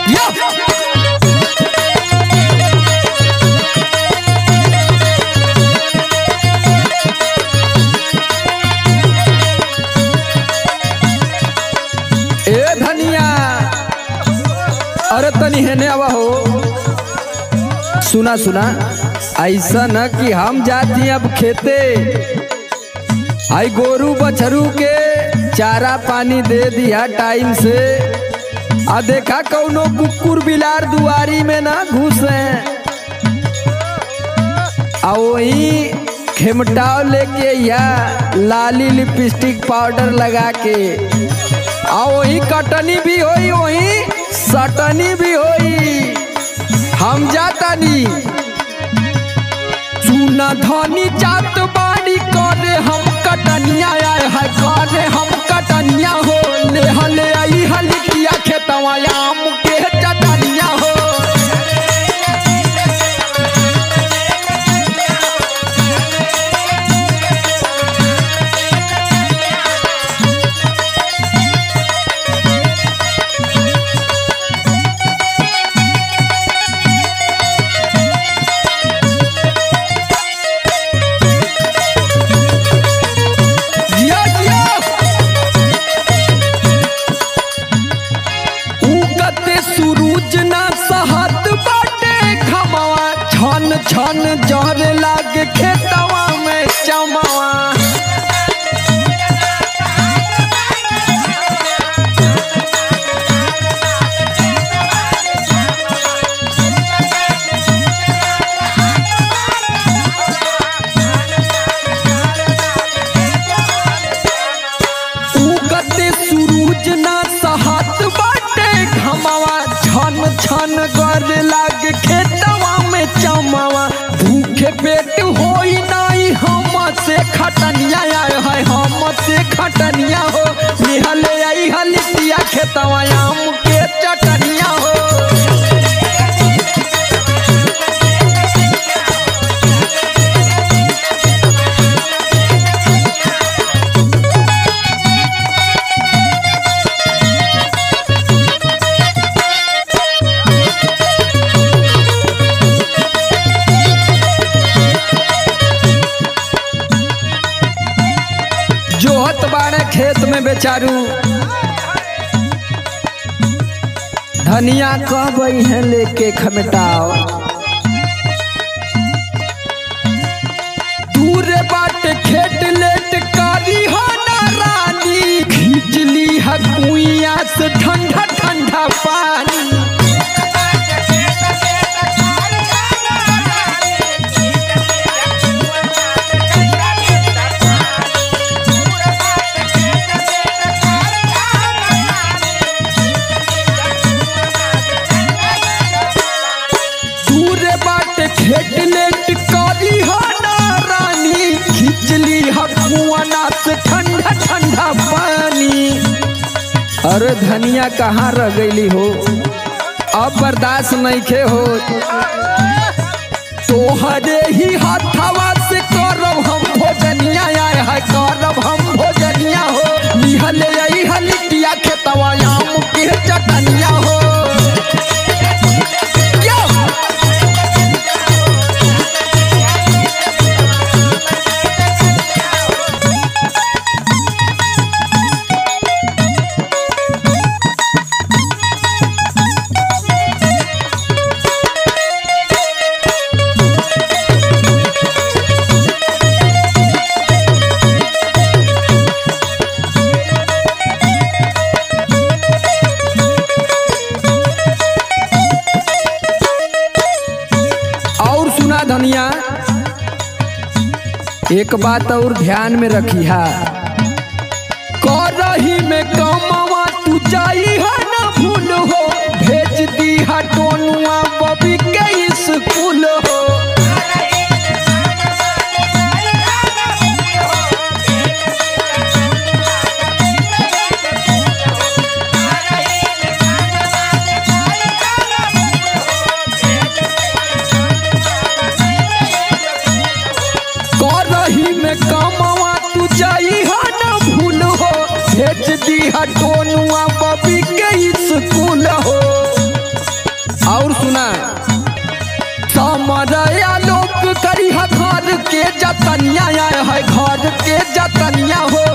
ए धनिया अरे तनी हेने आवा हो सुना सुना ऐसा न कि हम जाती अब खेते आई गोरू बछरू के चारा पानी दे दिया टाइम से आ देखा कौनो कुकुर बिलार दुआरी में ना घुसे आ वही खेमटाव लेके या लाली लिपस्टिक पाउडर लगा के आ वही कटनी भी होई वही सटनी भी होई हम जातानी चूना धनी जात बाड़ी करे हम कटनिया आए है करे हम कटनिया हो ले हले आई हलिया खेतवा आम के चटनिया हो जिया जिया उगते सूरज ना सहत बाटे खमवा छन छन जहर लागे खेतवा में चमवा उगते सूरज ना सहत बाटे घमवा छन छन गर लागे खेतवा में चमवा भूखे पेट होई नाई हम से खटनिया आए है हम से खटनिया हो निहले आई हलिया खेतवा आम के चटनिया हो जोहत बाड़े खेत में बेचारू धनिया कब है लेके खमटाओ दूर बाट खेत लेट कारी हो ना रानी खींचली है कुइया से ठंडा ठंडा पानी दूर बाट खेत लेट कारी हो ना रानी खिचली हकुआना से ठंडा ठंडा पानी अरे धनिया कहाँ रह गईली हो अब बर्दाश्त नहीं खे हो तोहरे ही हाथवा से करब हम भोजनिया आए है करब हम भोजनिया हो निहले आई हलिया खेतवा आम के चटनिया हो यो! और सुना धनिया एक बात और ध्यान में रखी है करही में कमावा तू जाई है ना भूल हो भेज दी है टोनुआ बबी के स्कूल हो करही में कमावा तू जाई है ना भूल हो भेज दी है टोनुआ बबी के जतनिया आए है घर के जतनिया हो